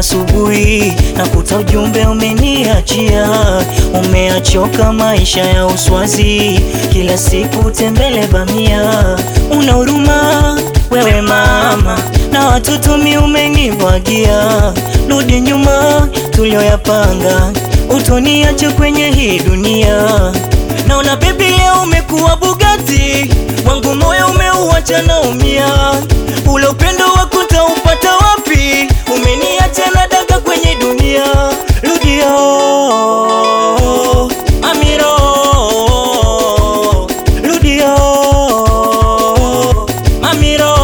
asubuhi nakuta ujumbe umeniachia, umeachoka maisha ya uswazi, kila siku tembele bamia. Una huruma wewe mama, na watoto mi umenibwagia. Rudi nyuma tulioyapanga, utoniache kwenye hii dunia. Naona baby leo umekuwa Bugatti, wangu moyo umeuacha naumia. Ule upendo wako ntaupata wapi? Umeniacha na daga kwenye dunia. Rudia Amiro, rudia Amiro,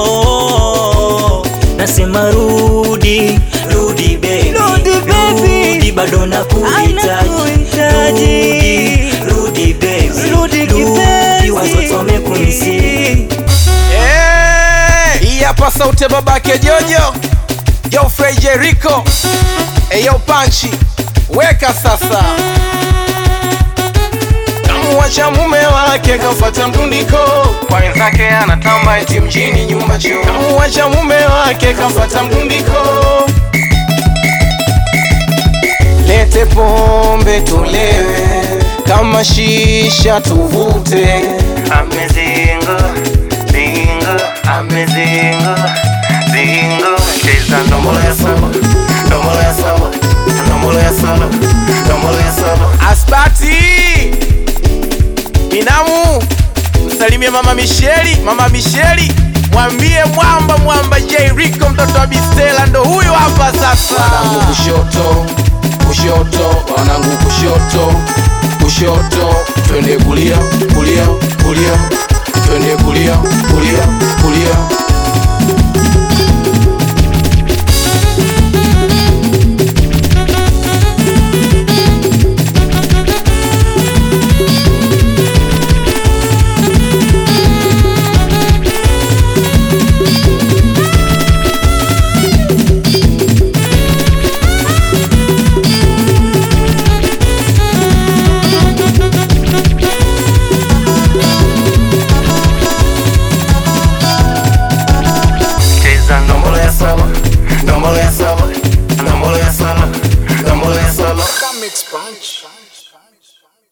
nasema rudi, rudi baby, Rudi baby. rudi bado nakuhitaji, Nakuhitaji. rudi, rudi baby, Rudi kipenzi. watoto wamekumisi Eh, Hii hapa sauti ya babake Jojo Geoffrey Jericho Eyo Panchi weka sasa Kamuacha mume wake kafuata mtundiko kwa wenzake anatamba eti mjini nyumba choo Kamuacha mume wake kafuata mtundiko Lete pombe tulewe kama shisha tuvute Amezinga, zinga, amezinga, zinga. Cheza ndombolo ya saba, ndombolo ya saba, ndombolo ya saba, ndombolo ya saba. Asbati Binamu msalimie mama Misheli, mama Misheli mwambie mwamba mwamba J Rico mtoto wa Bistela ndo huyu hapa sasa. Wanangu kushoto, kushoto, wanangu kushoto, kushoto, twende kulia, kulia, kulia, twende kulia, kulia, kulia,